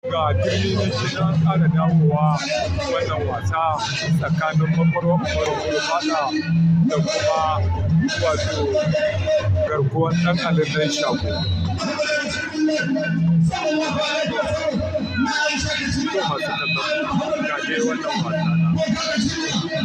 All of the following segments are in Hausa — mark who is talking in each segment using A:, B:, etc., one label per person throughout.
A: ga turmi na shi na ƙara dawowa wannan wasa tsakanin makwarwa makwarwa fada da kuma wato garkuwar ɗan alidan shago ko masu kallon ga dai wannan wasa na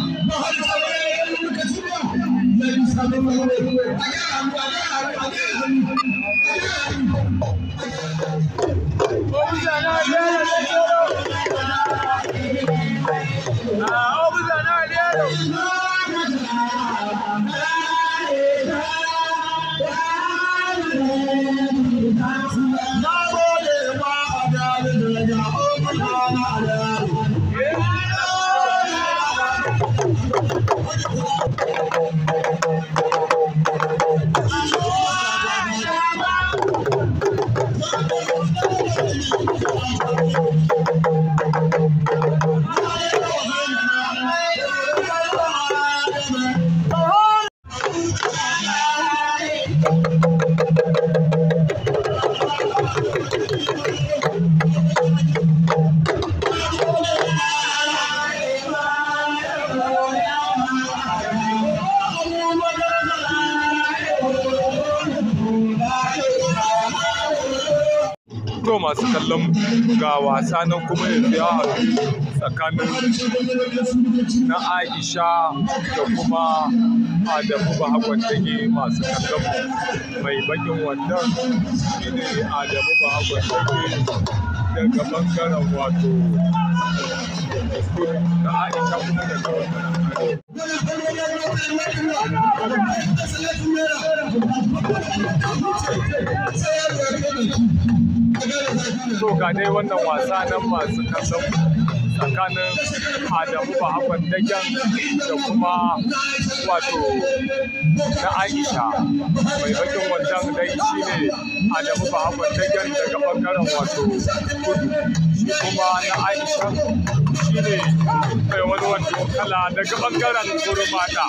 A: to masu kallon ga wasa nan kuma yanzu ya haɗu tsakanin na aisha da kuma adamu bahagwan dage masu kallon mai bakin wannan shine adamu bahagwan dage daga bangaren wato na aisha kuma daga bangaren to ga dai wannan wasa nan masu kallon tsakanin Adamu Bahaban Dagen da kuma wato na Aisha mai bakin wancan dai shine Adamu Bahaban Dagen daga bangaren wato kudu shi kuma na Aisha shine mai wani wando kala daga bangaren gurmata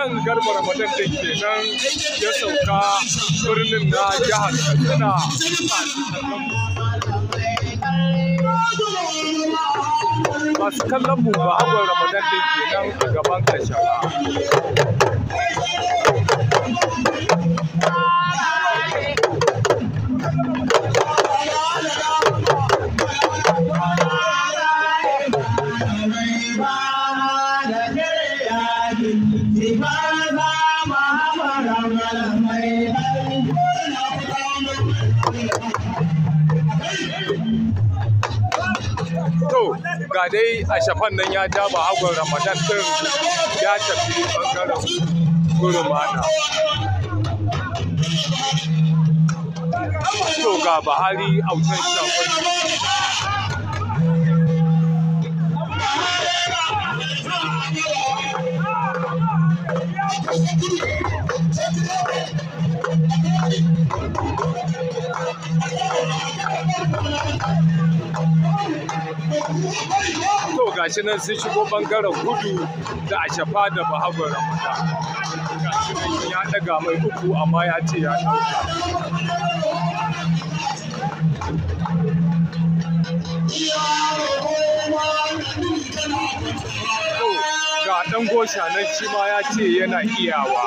A: nan garba ramadan din kenan ya sauka birnin na jihar katsina masu kallon mu ba hagon ramadan din kenan a gaban kashara to ga dai a shafan nan ya ja ba hagon ramadan din ya tafi bangaren gurmana to ga bahari autan shafan to gashi nan sun shigo bangaren gudu da a shafa da bahagon ramadan gashi nan ya daga mai uku amma ya ce ya dauka to ga dan gosha nan shi ma ya ce yana iyawa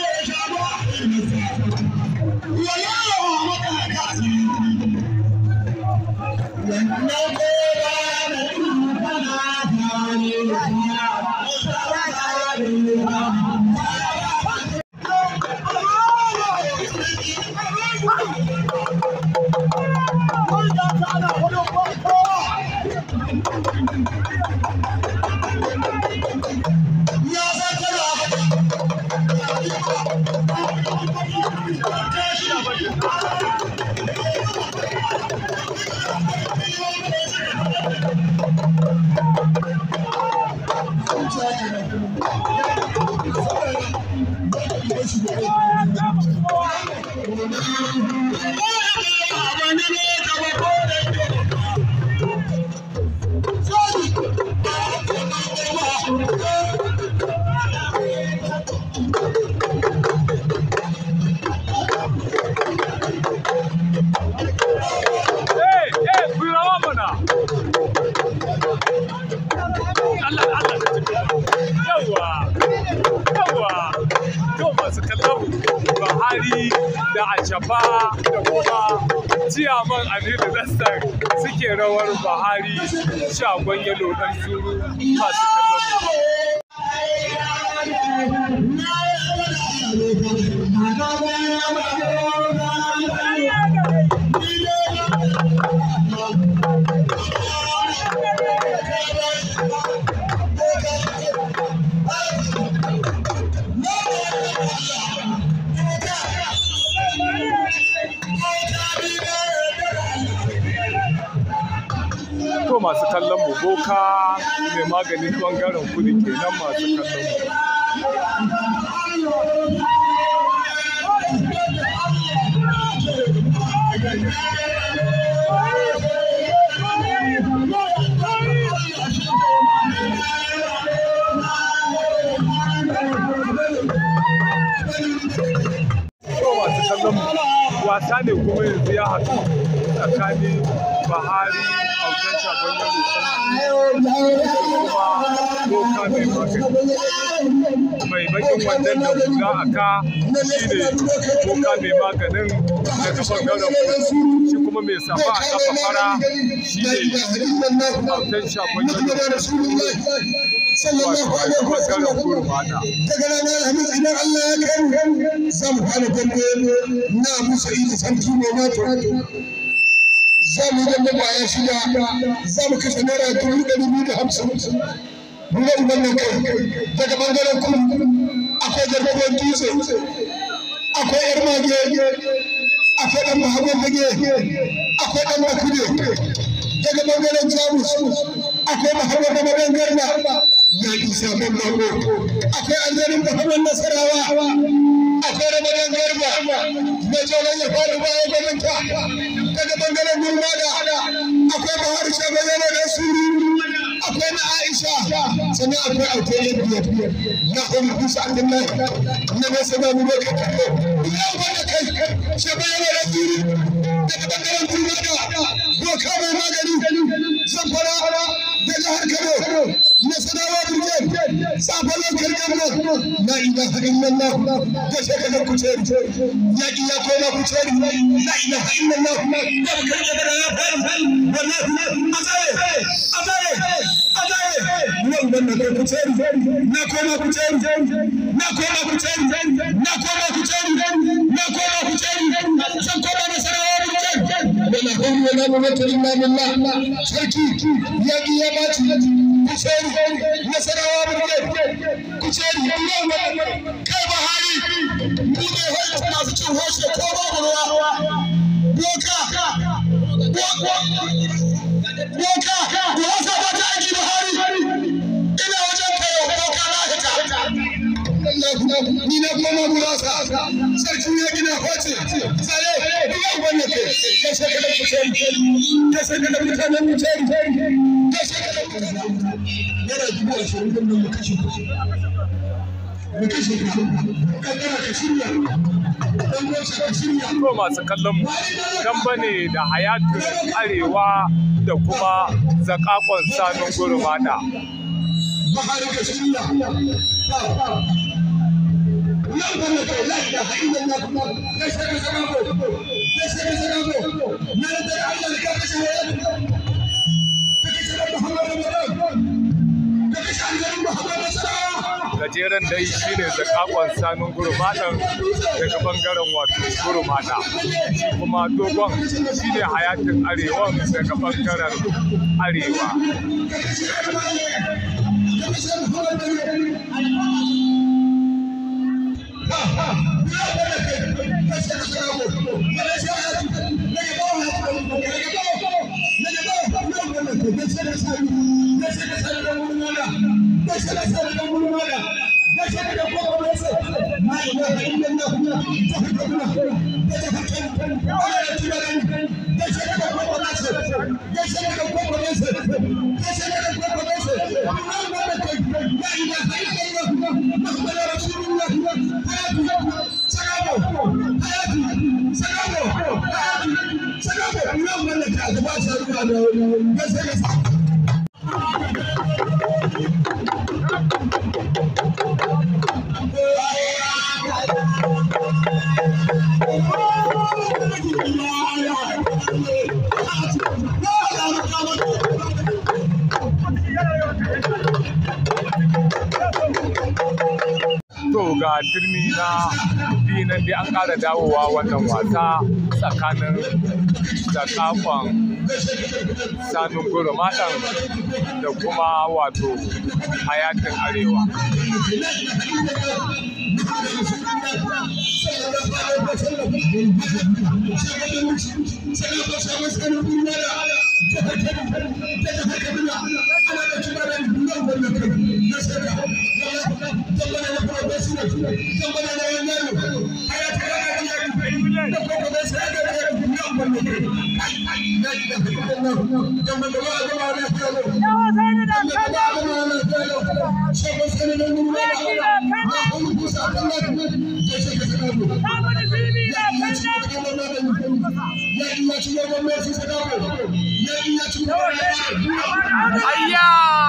A: Eh, eh, ku yi rawa mana. Allah, Allah da tafi. Yawwa, yawwa. To masu kallon Buhari da Ashafa da kuma ciyaman Aminu Nasser suke rawar Buhari shagon yalo ɗan zuru masu kallon mu. To masu kallon mu boka mai maganin bangaren kudu kenan masu kallon mu. To masu kallon mu wasa ne kuma yanzu ya haɗu tsakanin Buhari autan shagon yalo da kuma boka mai magani. mai bakin wannan da hula a ka shi ne boka mai maganin daga bangaren kudu shi kuma mai safa a kafa fara shi ne autan shagon yalo wato a bangaren gurmana
B: daga ranar alhamis idan Allah ya kai za mu fara dambe na musa idi sarki mai mato za mu yi dambe kwaya shida za mu kashe naira dubu ɗari biyu da hamsin Nuna iman nan kai daga bangaren kudu akwai garkuwar dutse akwai yar mage akwai ɗan mahagon fage akwai ɗan makude daga bangaren jamus akwai mahagon da magan garba ya isa man mako akwai aljarin mahagon nasarawa akwai ramadan garba mai tsoron ya faɗi bayan gwamnata daga bangaren gurmada akwai bahar shagon yana da suru akwai na Aisha sannan akwai auto na biyar na hudu kusa Abdullahi na mai sana mu bai kai ya wanda kai shi bai yana da duri daga bangaren turmada doka mai magani zamfara da jihar Kano na sanawa Brigade sabon lokal gamba la ilaha illallah da shekarar kuceri yaƙi ya koma kuceri la ilaha illallah da bakar gaba ya faru wallahi azare azare azare nan ban da kuceri na koma kuceri na koma kuceri na koma kuceri na koma kuceri san koma da sanawa Brigade wala hawla wala quwwata illa billah sarki yaƙi ya baci kuceri nasarawa brigade kuceri kai bahari mu ne hoyi masu cin hoshe ko babu ruwa boka boka da wasa ba ta aiki bahari ina wajen kayo boka na hita ni na koma gurasa sarki ya gina hoce tsaye ina wannan ke kai sai kada kuceri kai sai kada mutanen kuceri kai sai kada yana dubu ashirin din nan mu kashe ku mu kashe ku kaddara ka shirya dan gosa ka shirya
A: to masu kallon mu damba ne da hayatun arewa da kuma zakakon sanun gurmada
B: bahari ka shirya nan ban da kai la ilaha illallah kai sai ka zama ko kai sai ka zama ko na da Allah ka kashe hayatun ka kashe Muhammadu Ramadan
A: gajeren dai shine zakakon sanun gurmadan daga bangaren wato gurmada kuma dogon shine hayatin arewan daga bangaren arewa to ga turmi na biyu nan dai an ƙara dawowa wannan wasa tsakanin zakafon sanun gurumaɗan da kuma wato hayatin arewa Ayya!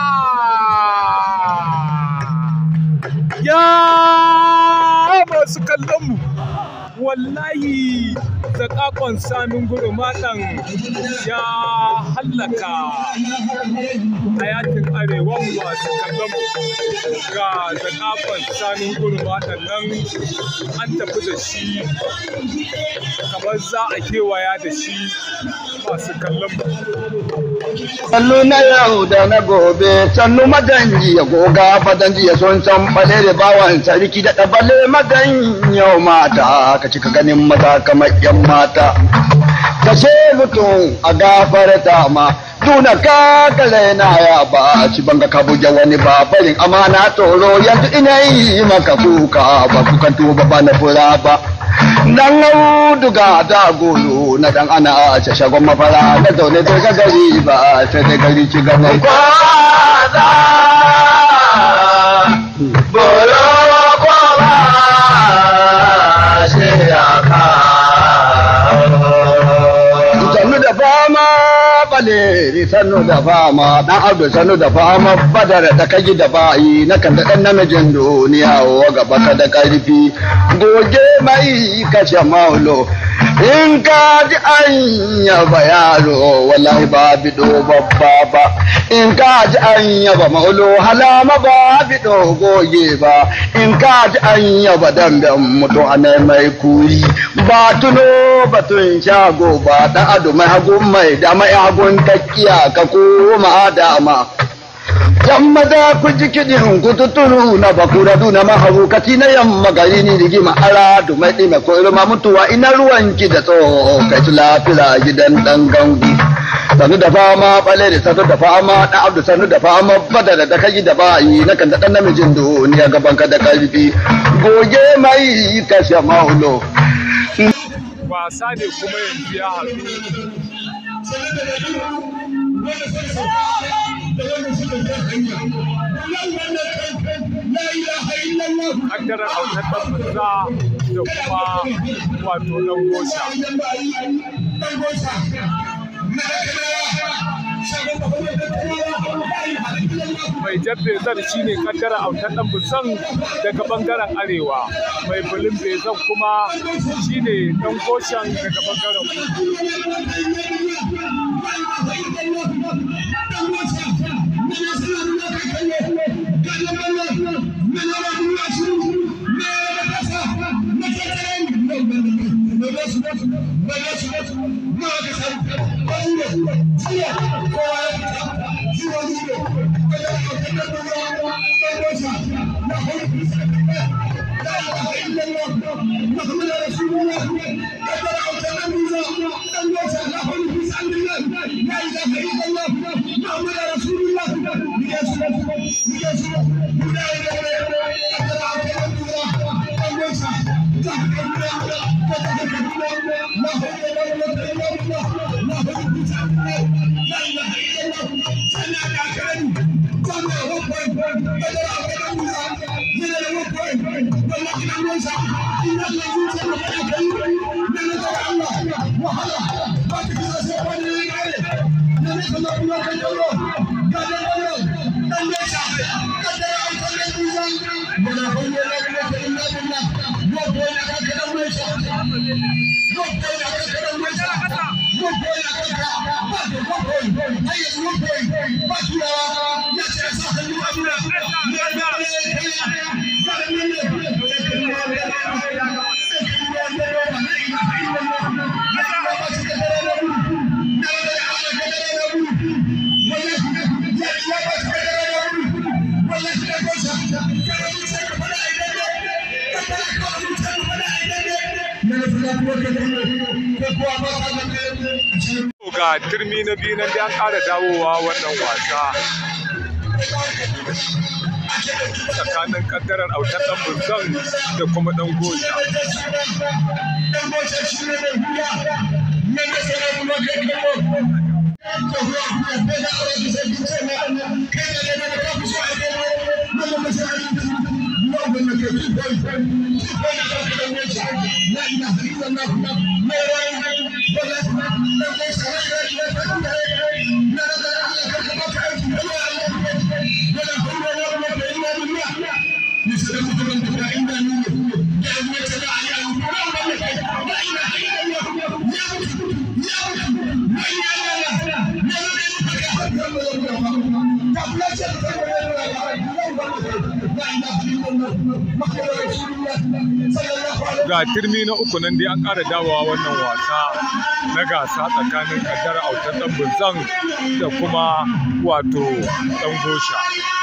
A: Ya masu kallon mu wallahi zakakon sanun gurumaɗan ya hallaka hayatin arewa masu kallon mu ga zakakon sanun gurumaɗan nan an tafi da shi kamar za a kewaya da shi masu kallon mu
C: sannu na yau da na gobe sannu maganji ya goga fadanji ya son san bale da bawan sarki da ɗabale magan yau mata ka cika ganin maza kamar yan mata ka ce mutum a gafarta ma tuna ka kale na ya ba ci banga ka buge wani ba barin amana tsoro yanzu ina yi maka kuka ba kukan tuba ba na fura ba dan auduga ta gulu na dan ana a ce shagon mafara na zaune bai ga gari ba sai dai gari ci gaban kwaza bolo ko ba shi ya ka sannu da fama baleri sannu da fama dan abdu sannu da fama badar da kaji da bayi na kan da dan namijin duniya wa gaba ka da karfi goge mai kashe maulo in ka ji an yaba yaro wallahi ba bido babba ba in ka ji an yaba maulo halama ba bido goge ba in ka ji an yaba damben mutu a mai kuri ba tuno batun shago ba dan ado mai hagun mai da mai hagun takkiya ka koma dama yamma da ku ji kiɗin ku tuturu na bakura duna maharukaci na yamma gari ni rigima ara du mai ɗime ko ilma mutuwa ina ruwanki da tsoho kai ci lafira gidan ɗan gangu sanu da fama ɓale da sanu da fama ɗan abdu sanu da fama bada da kai da bayi na kan da ɗan namijin duniya gaban ka da ƙarfi goge mai kashe maulo
A: wasa ne kuma yanzu ya haɗu kaddarar autar ɗan fasa da kuma wato ɗan gosha mai jan bezar shi ne kaddara autar ɗan busan daga ɓangaren arewa mai bulin bezan kuma shi ne ɗan goshen daga ɓangaren kudu ga turmi na biyu nan da an ƙara dawowa wannan wasa tsakanin kaddarar autar ɗan bunzan da kuma ɗan goja ga turmi na uku nan dai an ƙara dawowa wannan wasa na gasa tsakanin kaddar autar ɗan bunzan da kuma wato ɗan gosha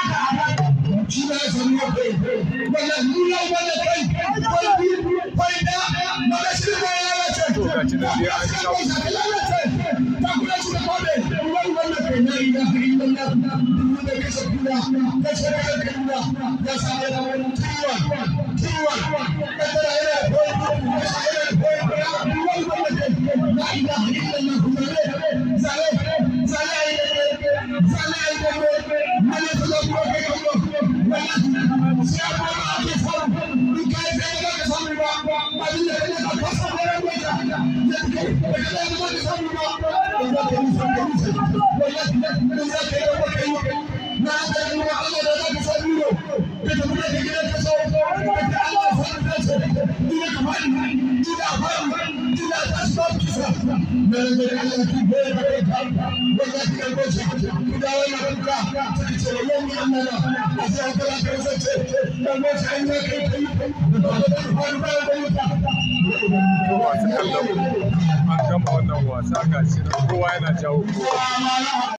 A: to ga ci nan dai an sha masu kallon an gama wannan wasa ga shi kowa yana jawo kowa